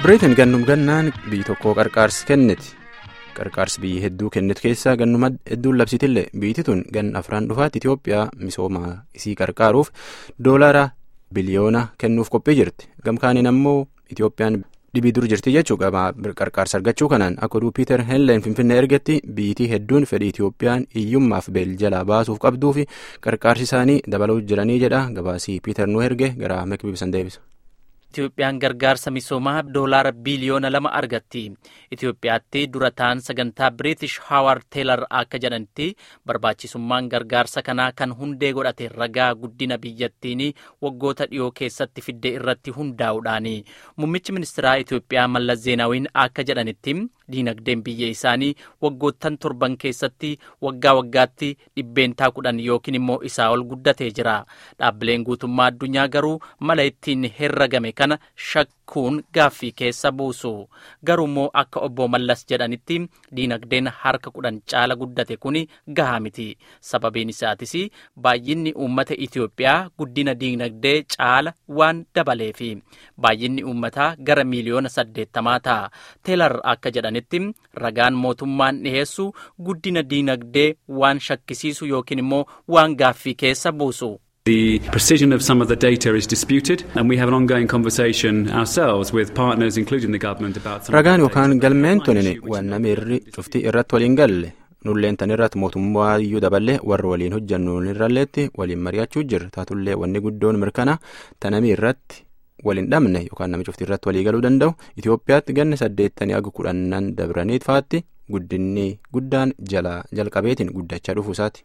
biriitiin gannum gannaan biyyi tokko qarqaarsi kenniti qarqaarsi biyyi hedduu kennitu keessaa gannuma hedduun labsitillee biyyi tun ganna afraan dhufaatti itiyoophiyaa misooma isii qarqaaruuf doolaara biliyoona kennuuf qophii jirti gamkaaniin ammoo itiyoophiyaan dhibii dur jirti jechuu qaba qarqaarsa argachuu kanaan akka oduu piiter henleen finfinnee ergetti biyyitii hedduun fedhii itiyoophiyaan hiyyummaaf beeljalaa baasuuf qabduu fi qarqaarsi isaanii dabaluu jiranii jedha gabaasii piiter nu erge gara meekbiibsan deebisa. Itiyoophiyaan gargaarsa misoomaa doolaara biliyoona lama argatti. Itiyoophiyaatti dura ta'an sagantaa Biriitish Haawar Teelar akka jedhanitti barbaachisummaan gargaarsa kanaa kan hundee godhate ragaa guddina biyyattiin waggoota dhiyoo keessatti fiddee irratti hundaa'uudhaani. Muummichi ministeeraa Itiyoophiyaa Mallas Zeenaawiin akka jedhanitti diinagdeen biyya isaanii waggoottan torban keessatti waggaa waggaatti dhibbeentaa kudhan yookiin immoo isaa ol guddatee jira. Dhaabbileen guutummaa addunyaa garuu mala ittiin herragame kana shakkuun gaaffii keessa buusu garuu immoo akka obbo Mallas jedhanitti diinagdeen harka kudhan caala guddate kun gahaa miti sababiin isaatis baay'inni uummata Itiyoophiyaa guddina diinagdee caala waan dabaleefi baay'inni uummataa gara miiliyoona saddeettamaa ta'a teelar akka jedhanitti ragaan mootummaan dhiheessu guddina diinagdee waan shakkisiisu yookiin immoo waan gaaffii keessa buusu. The precision of some of the data is disputed, and we have an ongoing conversation ourselves with partners, including the government, about some ragaan yookaan galmeen tunin waan namirri cuftii irratti waliin galle nulleen tan irratti mootummaa iyyuu daballee warra waliin hojjannu irralleetti waliin mari'achuu jirra taatullee wanni guddoon mirkana tanamii irratti waliin dhabne yookaan nama cuftii irratti walii galuu danda'u Itoophiyaatti ganna saddeettanii aga kudhannan dabranii faatti guddinni guddaan jala jalqabeetiin guddachaa dhufuusaati.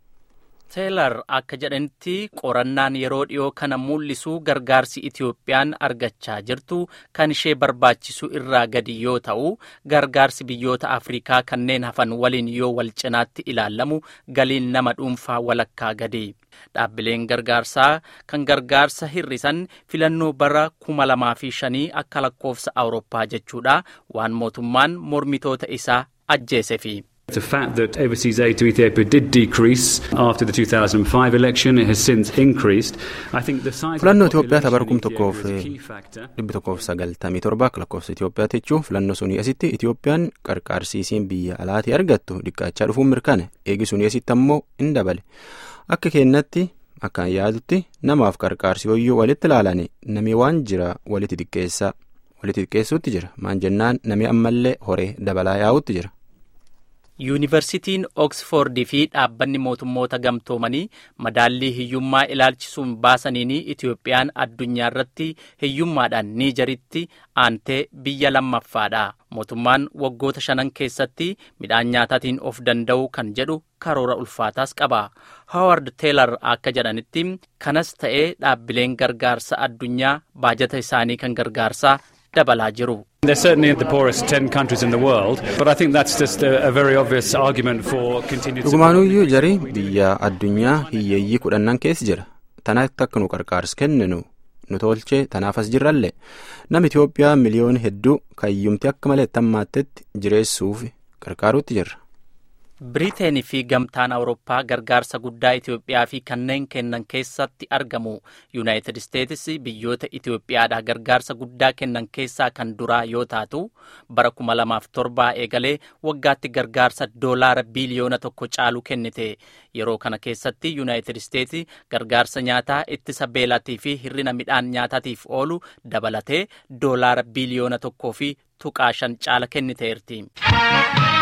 teelar akka jedhanitti qorannaan yeroo dhiyoo kana mul'isu gargaarsi itiyoophiyaan argachaa jirtu kan ishee barbaachisu irraa gadi yoo ta'u gargaarsi biyyoota afrikaa kanneen hafan waliin yoo wal cinaatti ilaalamu galiin nama dhuunfaa walakkaa gadi dhaabbileen gargaarsaa kan gargaarsa hir'isan filannoo bara kuma lamaa fi shanii akka lakkoofsa awurooppaa jechuudha waan mootummaan mormitoota isaa ajjeesefi. The fact that overseas aid to Ethiopia did decrease after the 2005 election, it has since increased. I think the size filannoo of the Itoophiyaa population tabarkum in tokkoof Ethiopia is a key factor. dhibbi tokkoof sagaltamii torba akka lakkoofsa Itoophiyaatti jechuun filannoo sunii asitti Itoophiyaan qarqaarsiisiin biyya alaatii argattu dhiqqaachaa dhufuun mirkana eegi sunii asitti ammoo in dabale akka kennatti akkaan yaadutti namaaf qarqaarsi hoyyuu walitti ilaalani namni waan jira walitti xiqqeessaa walitti xiqqeessuutti jira maan jennaan namni ammallee horee dabalaa yaa'utti jira. yuunivarsitiin ooksfoordii fi dhaabbanni mootummoota gamtoomanii madaallii hiyyummaa ilaalchisuun baasaniin itiyoophiyaan addunyaa irratti hiyyummaadhaan niijeritti aantee biyya lammaffaadha mootummaan waggoota shanan keessatti midhaan nyaataatiin of danda'uu kan jedhu karoora ulfaataas qaba haaward teelar akka jedhanitti kanas ta'ee dhaabbileen gargaarsa addunyaa baajata isaanii kan gargaarsaa dabalaa jiru. They're certainly the poorest 10 countries in the world, but I think that's just a, a very obvious argument for continued support. dhugumaanuyyuu jarii biyya addunyaa hiyyeeyyii kudhannan keessa jira tanaatti akka nu qarqaarsi kenninu nu tolchee tanaafas jirrallee nama Itoophiyaa miliyoona hedduu kayyumti akka malee tammaattetti jireessuuf qarqaaruutti jirra. Biriiteenii fi gamtaan Awurooppaa gargaarsa guddaa Itoophiyaa fi kanneen kennan keessatti argamu. Yuunaayitid Isteetsi biyyoota Itoophiyaadhaa gargaarsa guddaa kennan keessaa kan duraa yoo taatu bara kuma lamaaf torbaa eegalee waggaatti gargaarsa doolaara biliyoona tokko caalu kennite. Yeroo kana keessatti Yuunaayitid Isteetsi gargaarsa nyaataa ittisa beelaatii fi hir'ina midhaan nyaataatiif oolu dabalatee doolaara biliyoona tokkoo fi tuqaa shan caala kenniteerti.